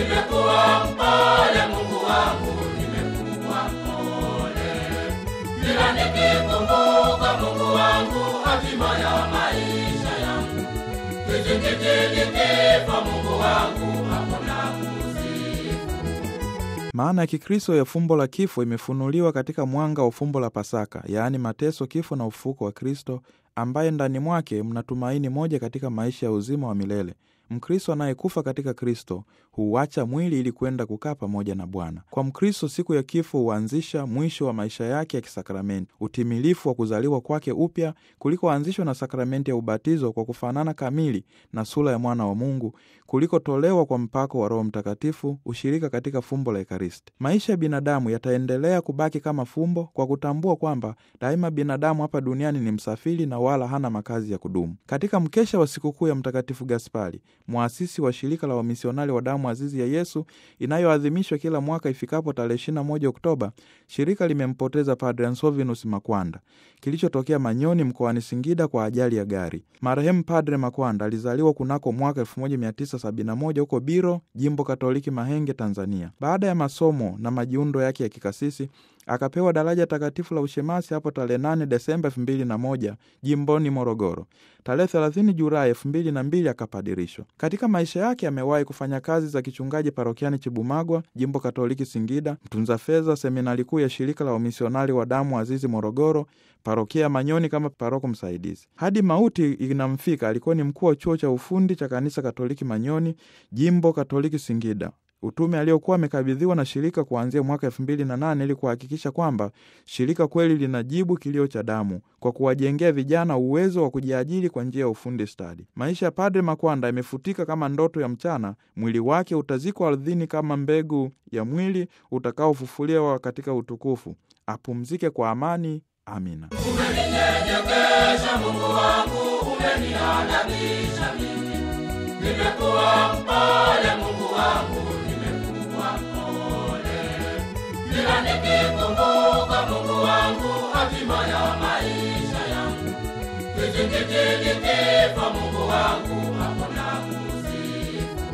nimekuwa mpole Mungu wangu, nimekuwa mpole. Kila nikikumbuka Mungu wangu, hatima ya maisha yangu, kizingiti nikifa Mungu wangu, hapo nakusifu. Maana ya Kikristo ya fumbo la kifo imefunuliwa katika mwanga wa fumbo la Pasaka, yaani mateso, kifo na ufufuko wa Kristo, ambaye ndani mwake mna tumaini moja katika maisha ya uzima wa milele. Mkristo anayekufa katika Kristo huuacha mwili ili kwenda kukaa pamoja na Bwana. Kwa Mkristo, siku ya kifo huanzisha mwisho wa maisha yake ya kisakramenti, utimilifu wa kuzaliwa kwake upya kulikoanzishwa na sakramenti ya ubatizo kwa kufanana kamili na sura ya mwana wa Mungu, kulikotolewa kwa mpako wa Roho Mtakatifu, ushirika katika fumbo la Ekaristi. Maisha ya binadamu yataendelea kubaki kama fumbo kwa kutambua kwamba daima binadamu hapa duniani ni msafiri na wala hana makazi ya kudumu. Katika mkesha wa sikukuu ya Mtakatifu Gaspari, mwasisi wa shirika la wamisionari wa damu azizi ya Yesu inayoadhimishwa kila mwaka ifikapo tarehe 21 Oktoba, shirika limempoteza Padre Ansovinus Makwanda kilichotokea Manyoni mkoani Singida kwa ajali ya gari. Marehemu Padre Makwanda alizaliwa kunako mwaka 1971 huko Biro, jimbo Katoliki Mahenge, Tanzania. Baada ya masomo na majiundo yake ya kikasisi akapewa daraja takatifu la ushemasi hapo tarehe 8 Desemba 2001 jimboni Morogoro. Tarehe 30 Julai 2002 akapadirishwa. Katika maisha yake amewahi kufanya kazi za kichungaji parokiani Chibumagwa, jimbo Katoliki Singida, mtunza fedha seminari kuu ya shirika la wamisionari wa damu azizi Morogoro, parokia ya Manyoni kama paroko msaidizi. Hadi mauti inamfika, alikuwa ni mkuu wa chuo cha ufundi cha kanisa Katoliki Manyoni, jimbo Katoliki Singida utume aliokuwa amekabidhiwa na shirika kuanzia mwaka elfu mbili na nane ili kuhakikisha kwamba shirika kweli linajibu kilio cha damu kwa kuwajengea vijana uwezo wa kujiajiri kwa njia ya ufundi stadi. Maisha ya Padre Makwanda yamefutika kama ndoto ya mchana. Mwili wake utazikwa ardhini kama mbegu ya mwili utakaofufuliwa katika utukufu. Apumzike kwa amani. Amina. Umeninyenyekesha Mungu wangu, umeniadabisha mimi. Nimekuwa mpole Mungu wangu, nimekuwa mpole. Kila nikikumbuka Mungu wangu, hatima ya maisha yangu, kizingiti nikifa Mungu wangu, hapo nakusifu.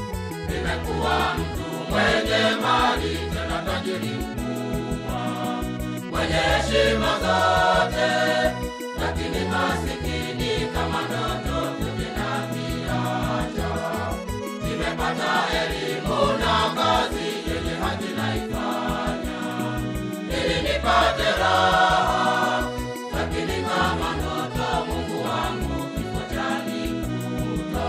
Nimekuwa mtu mwenye mali, tena tajiri mkubwa mwenye heshima zote, lakini masikini kama ndoto vinaviacha. Nimepata elimu na kazi yenye haki naifanya, ili nipate raha, lakini kama ndoto, Mungu wangu, kifo chanikuta.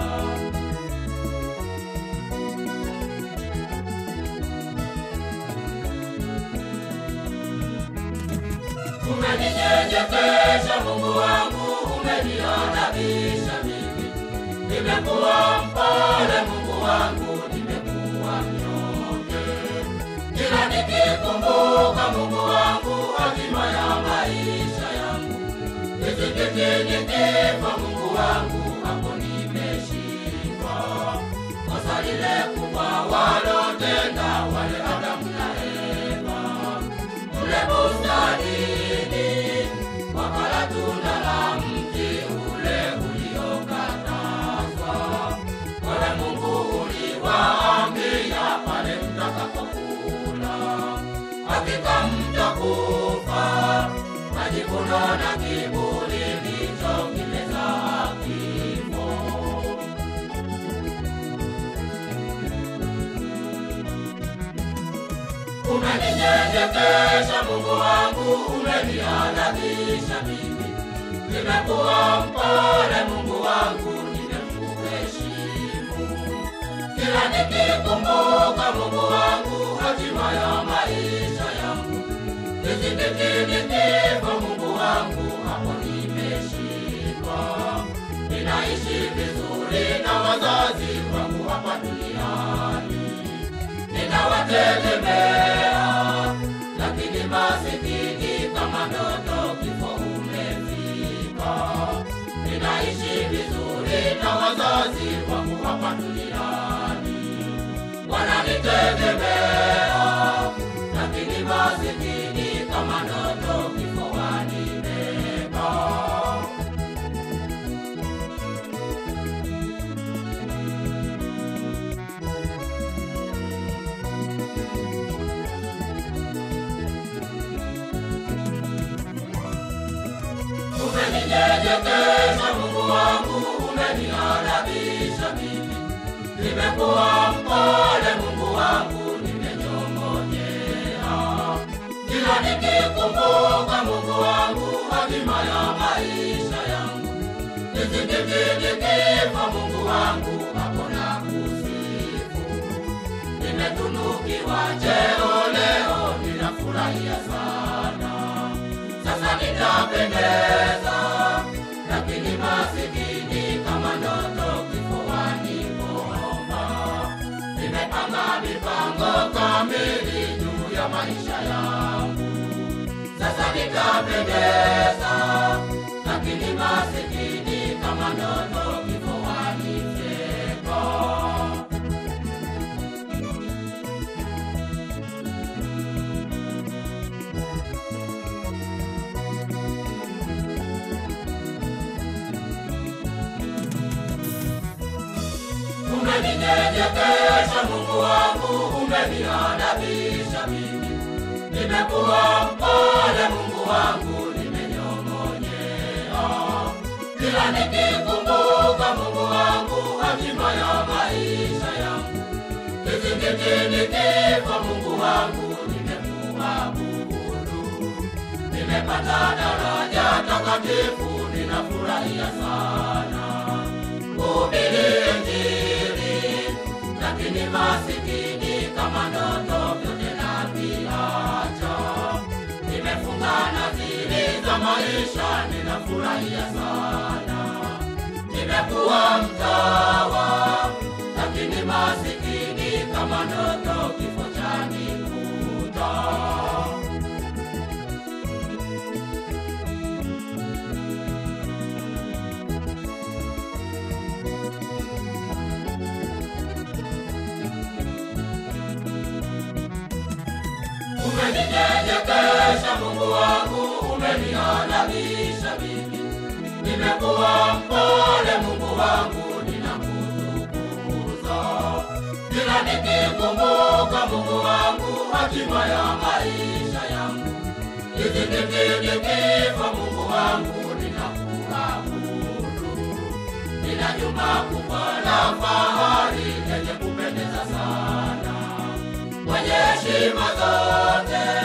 Umeninyenyekesha Mungu wangu, umeniadabisha mimi. Nimekuwa mpole Mungu wangu, nimekuwa mnyonge. Kila nikikumbuka Mungu wangu, hatima ya maisha yangu, kizingiti nikifa Mungu wangu, hapo nimeshindwa. Kosa lile kubwa walotenda wale Adamu na Eva kule bustanini, wakala tunda la mti ule uliokatazwa. Wewe Mungu uliwaambia pale mtakapokula, hakika mtakufa. Majivuno na kiburi ndicho kimezaa kifo. Umeninyenyekesha Mungu wangu, umeniadabisha mimi. Nimekuwa mpole Mungu wangu, nimekuheshimu. Kila nikikumbuka Mungu wangu, hatima ya maisha yangu, kizingiti nikifa Mungu wangu, hapo nimeshindwa. Ninaishi vizuri na wazazi wangu hapa duniani ninawategemea, lakini masikini kama ndoto, kifo umefika. Ninaishi vizuri na wazazi wangu hapa duniani, wananitegemea, lakini masikini kama ndoto, kifo wanibeba. umeninyenyekesha Mungu wangu, umeniadabisha mimi. Nimekuwa mpole Mungu wangu, nimenyong'onyea. Kila nikikumbuka Mungu wangu, hatima ya maisha yangu. Nisikitikifa Mungu wangu, hakuna kusifu. Nimetunukiwa cheo leo, ninafurahia sana. Sasa nitapendeza, lakini masikini kama ndoto kifuani kuomba. Nimepanga mipango kamili juu ya maisha yangu. Sasa nitapendeza, lakini masikini kama ndoto kifuani fyeko. Umeninyenyekesha Mungu wangu, umeniadabisha mimi. Nimekuwa mpole Mungu wangu, nimenyong'onyea. Kila nikikumbuka Mungu wangu, hatima ya maisha yangu. Kizingitini kifo Mungu wangu, nimekuabudu. Nimepata daraja takatifu, ninafurahia sana kuhubiri Injili, lakini masikini kama ndoto vyote naviacha. Nimefunga nadhiri za maisha, ninafurahia sana. Nimekuwa mtawa, lakini masikini kama ndoto kifo chanikuta. Umeninyenyekesha Mungu wangu, umeniadabisha mimi. Nimekuwa mpole Mungu wangu, ninakutukuza. Kila nikikumbuka Mungu wangu, hatima ya maisha yangu. Nisikitikifa Mungu wangu, ninakuabudu. Nina jumba kubwa la fahari lenye kupendeza sana, mwenye heshima zote